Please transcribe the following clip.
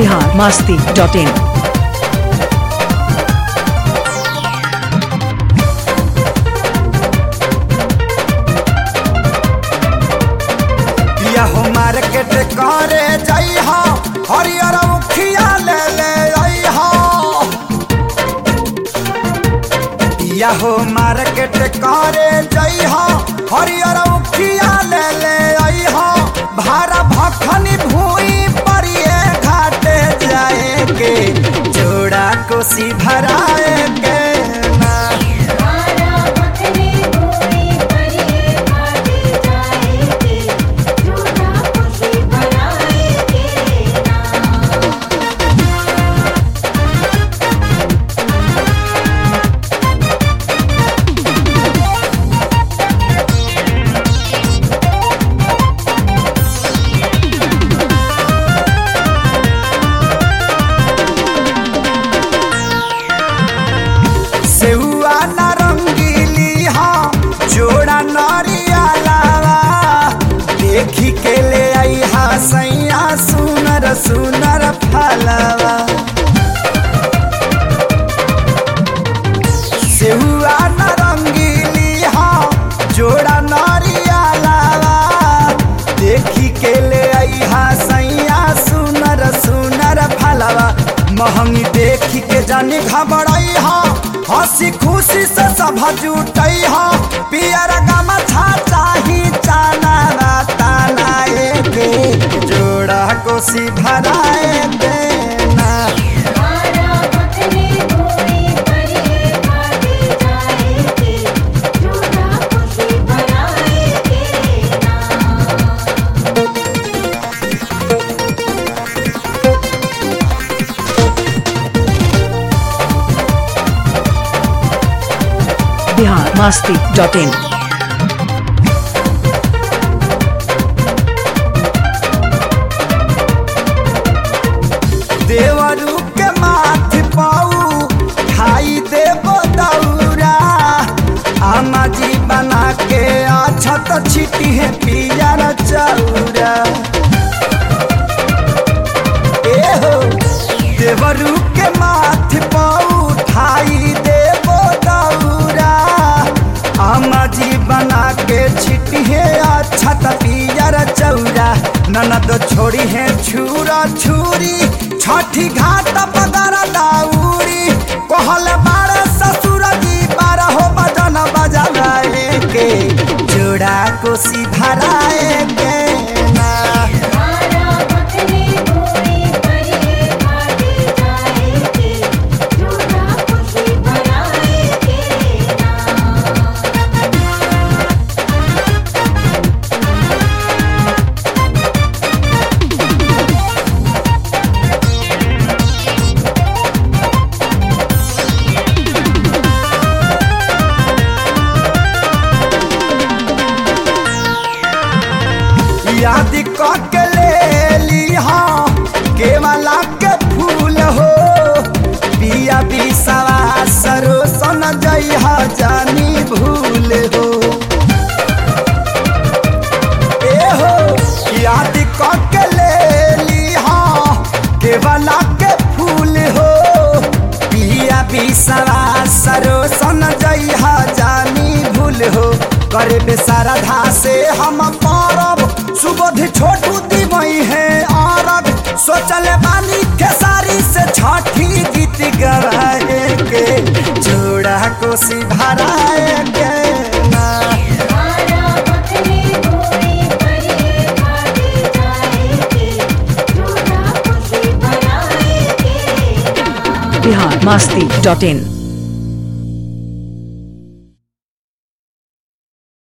Bihar Masti dot in या हो market करे जाई हो हरियर उखिया ले ले आई हो या हो मार्केट करे जाई हो हरियर उखिया ले ले आई हो भारा भखनी भूई परिए घाटे जाए के जोड़ा कोसी भराए के ना मारा मखने भूमि परिए घाटे जाएंगे झूठा खुशी बनाएंगे ना सेहुआ नारंगीली हाँ जोड़ा नरिया लावा देखी के ले आई हा सैया सुनर सुनर फलवा सेहुआ नारंगीली हाँ जोड़ा नरिया लावा देखी के ले आई हा सैया सुनर सुनर फलवा महंगी देखी के जानी घबराई हा हंसी खुशी से सब जुटई हा पियर गमा छा चाही चाना ताना के जोड़ा कोसी भराए देना मारा मखने भूमि परिए घाटे जाएंगे झूठा खुशी बनाएंगे ना बिहार मास्ती डॉट इन देवरू के माथ पाऊ खाई देबो दौरा आमा जी बना के अछत छिटी है पियर चौरा ए हो देवरू के माथ पाऊ खाई देबो दौरा आमा जी बना के छिटी है अछत पियर चौरा ननद छोड़ी है छुरा छुरी छठी घाट पगर दाउरी कहल बारे ससुर जी बारह बजन बजलाए के जोड़ा कोसी भराए के ना मारा मखने भूमि परिए घाटे जाएंगे झूठा खुशी बनाएंगे ना याद क के ले ली हाँ केवला के फूल हो पिया बिसवा सरो सन जई हा जानी भूल हो ए हो याद क के ले ली हाँ केवला के फूल हो पिया बिसवा सरो सन जई हा जानी भूल हो करे बेसारधा से हम परब सुबोध छोटू दिवई है अरब सोचल बानी खेसारी से छठी गीत गवाए के जोड़ा कोसी भराए के ना मारा मखने भूमि परिए घाटे जाएंगे झूठा खुशी बनाएंगे ना बिहार मास्ती डॉट इन